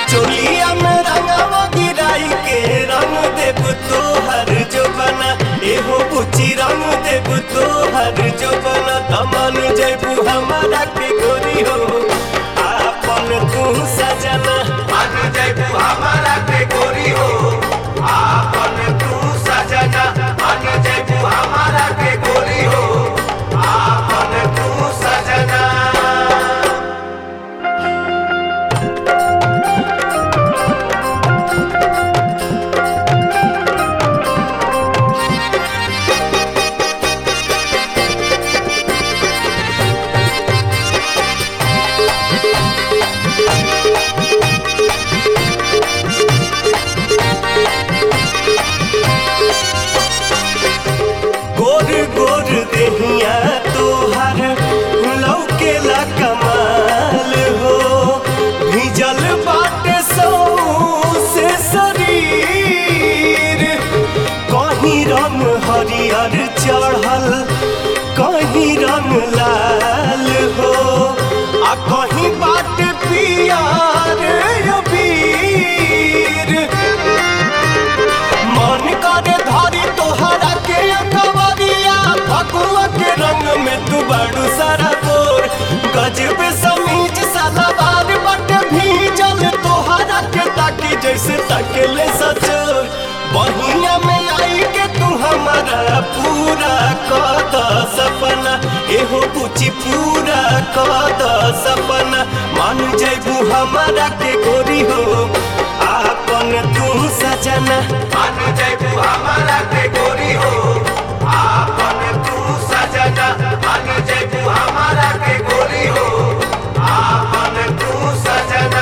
चोलिया में रंगवा गिराई के रंग देव तोहर जो बना एहो बुची रंग देव तोहर जो बना तमन जैबू हमारा के गोरी हो आपन तू सजना मान जैबू हमारा के गोरी हो आपन तू सजना मान जैबू हमारा के गोरी हो आपन तू सजना गोर गोर देहिया तोहर लौकेला कमाल हो भिजल बाटे सौ से शरीर कहीं रंग हरियर चढ़ल कहीं रंग लाल हो आ कहीं बाट पियर अबीर मन करे धारी तोहरा के कवरिया फगुआ के रंग में तू बड़ू सारा बोर गजब समीज सलवार बट भीजल तोहरा के ताकी जैसे तकले सचोर बहिया में आई के तू हमारा पूरा कद सपना एहो पूछी पूरा कद सपना मान जैबू हमारा के गोरी हो आपन तू सजना मान जैबू हमारा के गोरी हो आपन तू सजना मान जैबू हमारा के गोरी हो आपन तू सजना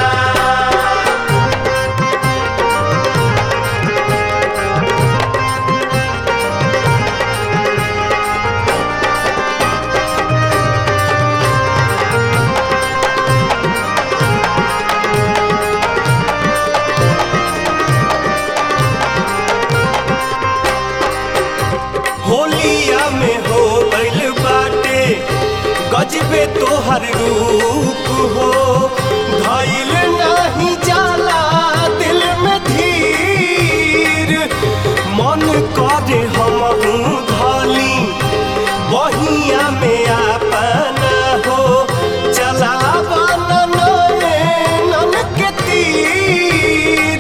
होलिया में हो गइल बाटे गजबे तोहर रूप हो धइल नाही जाला दिल में धीर मन करे हमहू धली बहिया में अपना हो चलावा नन के तीर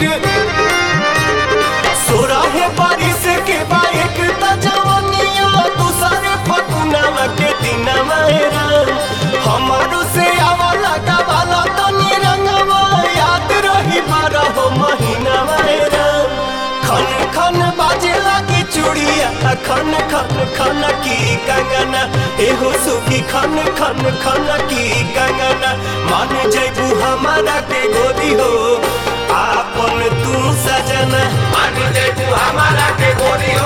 सोरहे बारिश के बाइक त जवनिया दूसरे फकुनावा के दिनवा राम हमारो से आवा लगा वाला तनी रंगवा याद रही बारह महीनावा राम खन खन बाजे लगी चूड़िया खन खन खन की कंगना एहो सुखी खन खन खन की कंगना मान जैबू हमारा के गोदी हो आपन तू सजना मान जैबू हमारा के गोरी हो